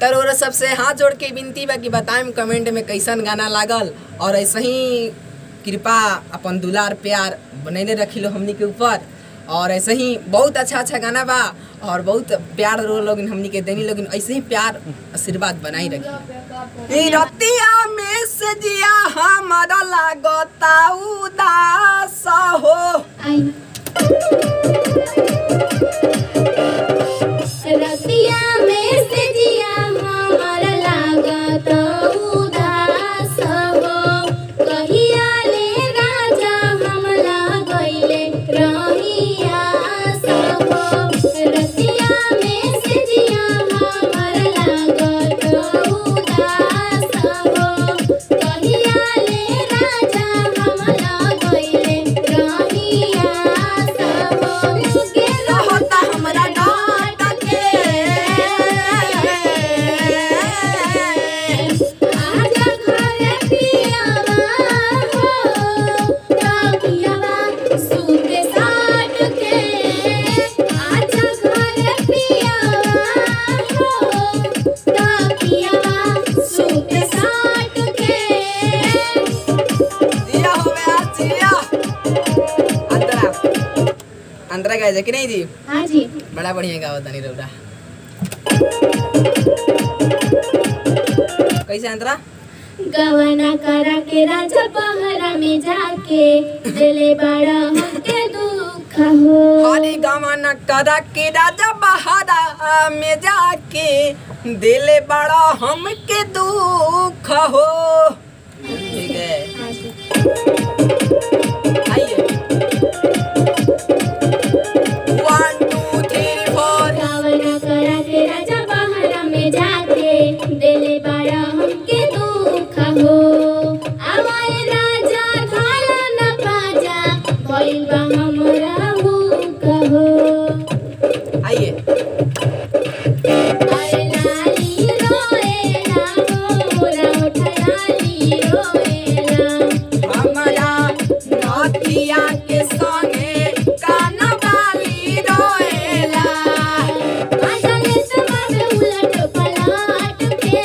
तर और सबसे हाथ जोड़ के विनती बा कि बताएं कमेंट में कैसन गाना लागल और ऐसे ही कृपा अपन दुलार प्यार बनैले रखी लो हमनी के ऊपर और ऐसे ही बहुत अच्छा अच्छा गाना बा और बहुत प्यार रो लोग हमनी के देनी लोग ऐसे ही प्यार आशीर्वाद बनाई रखी ई रतिया में से जिया हमारा लागता उदास हो रतिया में से जिया हमार लागत उदास हो कहिया ले राजा हम लागइले रहिया हो रतिया में से जिया हमार लागत उदास हो कहिया ले राजा हम लागइले रहिया हो लगे रहता हमरा डांट के आजा घरे पियावा हो ताकियावा सूते साट के आजा घरे पियावा हो ताकियावा सूते साट के दिया हो गया जिया अंतरा अंतरा गाय कि नहीं जी हाँ जी बड़ा बढ़िया गावत तनी रौरा कैसे अंतरा गवना करा के राजा पहरा में जाके दिले बड़ा हमके दुख हो हरी गमन करा के राजा बहारा में जाके दिले बड़ा हमके दुख हो ठीक है हाँ जी आइए one two three four Ravan करा के राजा बहरा में जाके दिले बड़ा हमके दुख हो आवाए राजा खाला न पाजा भइल बा हमरा भूख हो आइए अरे लाली रोएला हो राउठ लाली रोएला हमारा नथिया के संगे काना बाली रोएला आजले समावे उलट पलट के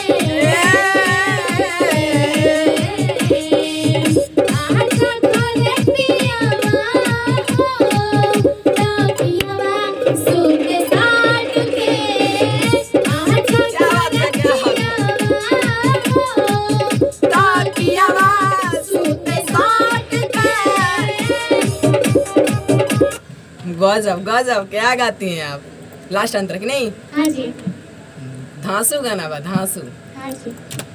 आजा घरे पियावा हो ताकियावा सूते साट के आजा घरे पियावा हो ताकियावा सूते साट के गजब गजब क्या गाती हैं आप लास्ट अंतर की नहीं हाँ जी धांसू गाना बा धांसू हाँ जी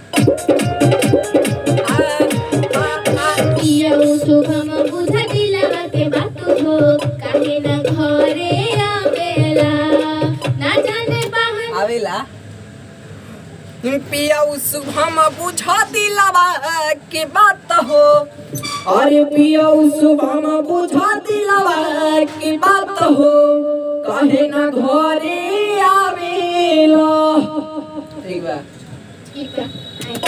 आ, आ, आ, पियऊ शुभम बुध दिलवा के बात हो काहे न घरे आवेला ना जाने बाहर आवेला पिया शुभम बुझा दिलावा के बात हो अरे पिया शुभम बुझा दिलावा के बात हो कहे ना घरे आवेला ठीक बा ठीक है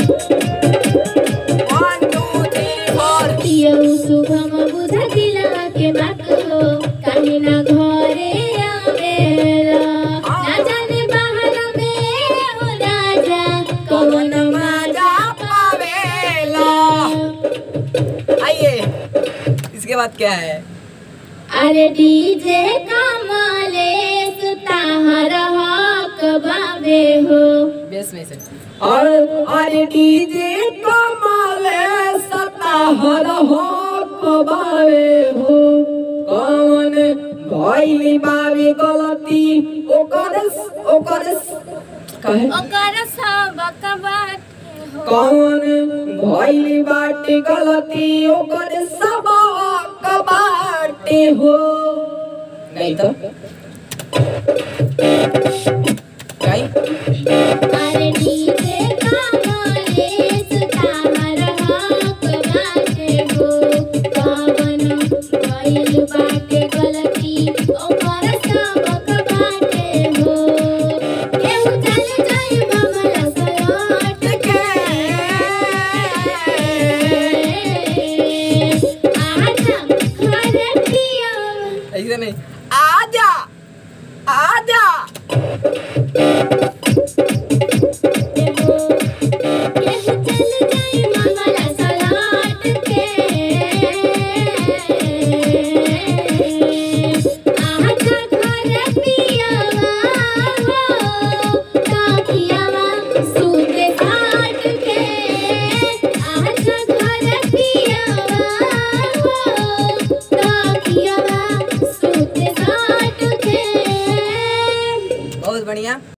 वन टू थ्री फोर पियऊ शुभम बुध दिलवा के बात हो काहे न घरे आवेला ना जाने बाहर में हो राजा कौन कौन मजा पावेला आइए इसके बाद क्या है अरे डीजे कमले सुताहर हक बाबे हो बेस में से और अरे डीजे कमाले सताहर हो कबावे हो कौन भइली बावे गलती ओकर ओकर कहे ओकर सबक बाटे हो कौन भइली बाटे गलती ओकर सब बाटे हो नहीं तो गाई अरे डीजे कमले सुताहर हक बाटे हो कवन भइल बाटे गलती ओकर सबक बाटे हो केहू चल जाई बगल सलट के आजा घरे पिया ऐसे नहीं आजा आजा केहू चल जाई मंगला सलाट के आजा घर पियावा हो ताकियावा सूते साट के आजा घर पियावा हो ताकियावा सूते साट के बहुत बढ़िया